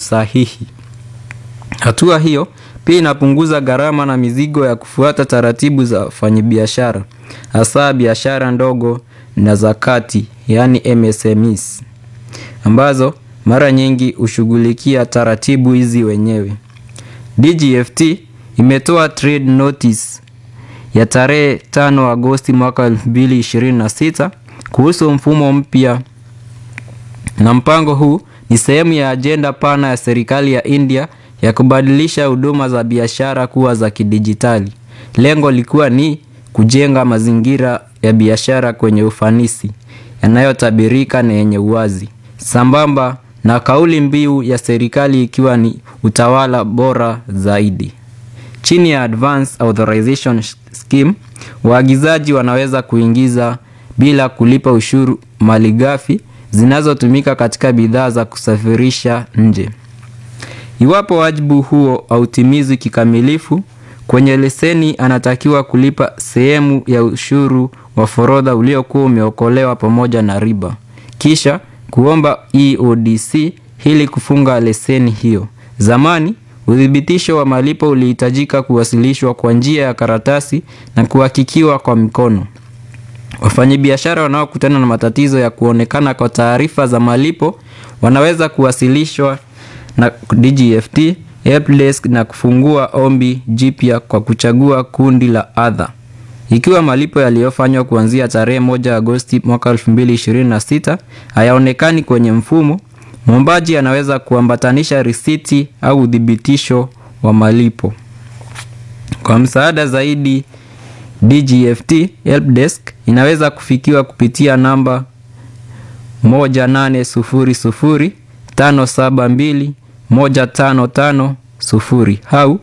usahihi. Hatua hiyo pia inapunguza gharama na mizigo ya kufuata taratibu za wafanyabiashara, hasa biashara ndogo na za kati, yaani MSMEs, ambazo mara nyingi hushughulikia taratibu hizi wenyewe. DGFT imetoa trade notice ya tarehe 5 Agosti mwaka 2026 kuhusu mfumo mpya, na mpango huu ni sehemu ya ajenda pana ya serikali ya India ya kubadilisha huduma za biashara kuwa za kidijitali. Lengo likiwa ni kujenga mazingira ya biashara kwenye ufanisi, yanayotabirika na yenye uwazi, sambamba na kauli mbiu ya serikali ikiwa ni utawala bora zaidi. Chini ya Advance Authorization Scheme, waagizaji wanaweza kuingiza bila kulipa ushuru malighafi zinazotumika katika bidhaa za kusafirisha nje. Iwapo wajibu huo hautimizwi kikamilifu, kwenye leseni anatakiwa kulipa sehemu ya ushuru wa forodha uliokuwa umeokolewa pamoja na riba, kisha kuomba EODC ili kufunga leseni hiyo. Zamani uthibitisho wa malipo ulihitajika kuwasilishwa kwa njia ya karatasi na kuhakikiwa kwa mikono. Wafanyabiashara wanaokutana na matatizo ya kuonekana kwa taarifa za malipo wanaweza kuwasilishwa na DGFT helpdesk na kufungua ombi jipya kwa kuchagua kundi la adha. Ikiwa malipo yaliyofanywa kuanzia tarehe moja Agosti mwaka 2026 hayaonekani kwenye mfumo, mwombaji anaweza kuambatanisha risiti au uthibitisho wa malipo. Kwa msaada zaidi, DGFT helpdesk inaweza kufikiwa kupitia namba 1800 572 1550 au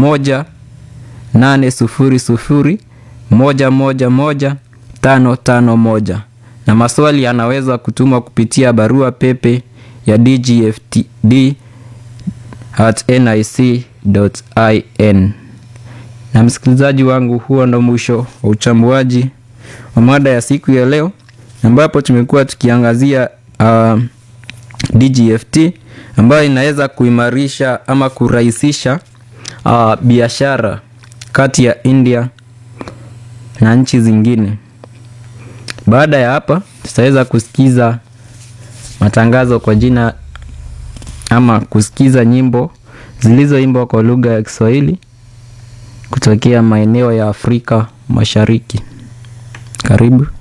1800 111 551 na maswali yanaweza kutumwa kupitia barua pepe ya dgftd at nic.in. Na msikilizaji wangu, huo ndo mwisho wa uchambuaji wa mada ya siku ya leo, ambapo tumekuwa tukiangazia uh, DGFT ambayo inaweza kuimarisha ama kurahisisha uh, biashara kati ya India na nchi zingine. Baada ya hapa, tutaweza kusikiza matangazo kwa jina ama kusikiza nyimbo zilizoimbwa kwa lugha ya Kiswahili kutokea maeneo ya Afrika Mashariki. Karibu.